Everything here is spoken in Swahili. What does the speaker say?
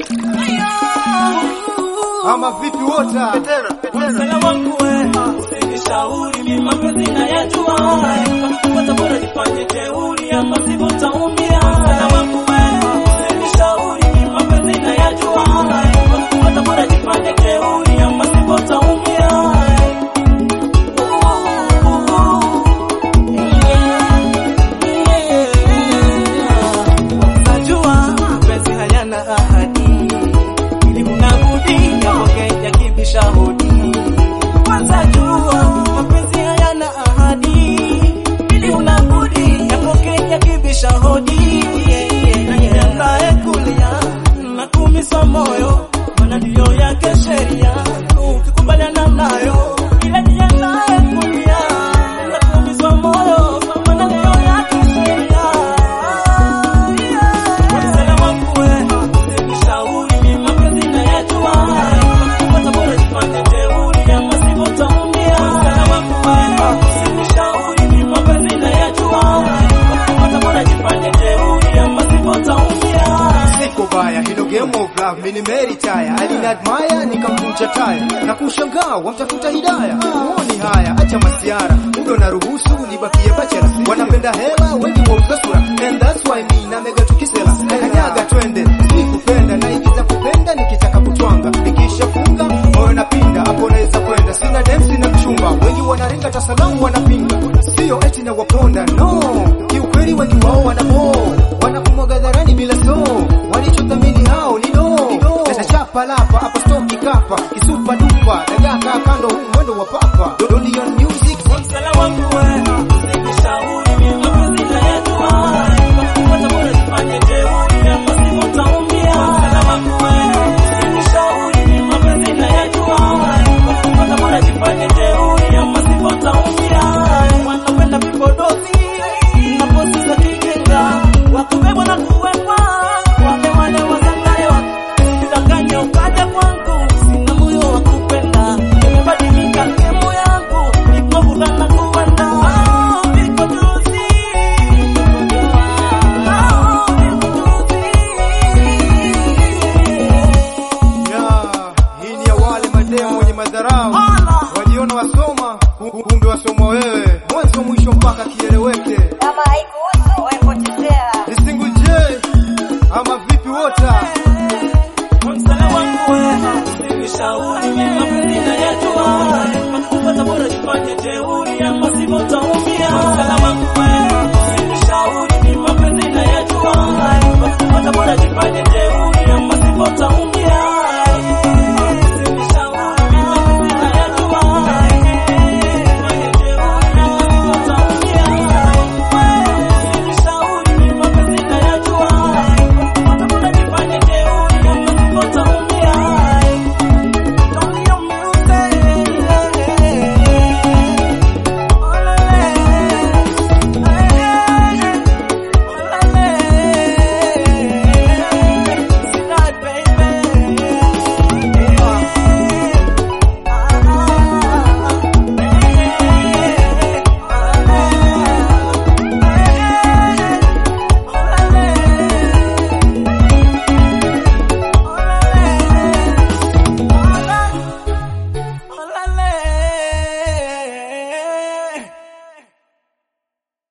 Ama vipi wota? Msela wangu we, usinishauri mimi mapenzi nayajua. Kwanza bora jifanye jeuri ama sivyo utaumia. Msela wangu we, usinishauri mimi mapenzi nayajua. Kwanza bora jifanye jeuri ama sivyo utaumia. Najua mapenzi hayana ahadi ili unabudi yapoke yakibisha hodi. Kwanza jua mapenzi hayana ahadi, ili unabudi yapoke yakibisha hodi. Najiandae kulia na kuumiza moyo, maana ndiyo yake sheria, ukikubaliana nayo. Ila jiandae kulia na kuumiza moyo, maana ndiyo yake sheria. Msela wangu we, usinishauri mimi mapenzi nayajua. Kwanza bora jifanye jeuri ama sivyo utaumia. Msela wangu we, usinishauri mimi mapenzi nayajua. Kwanza bora jifanye jeuri ama sivyo utaumia. Siko baya, hilo game of love mimi nimeritaya. Alinadmire nikamvunja taya na kushangaa wamtafuta hidaya. Muoni haya, acha masiara, muda na ruhusu nibakie bachela. Wanapenda hela wengi wauza sura, and that's why me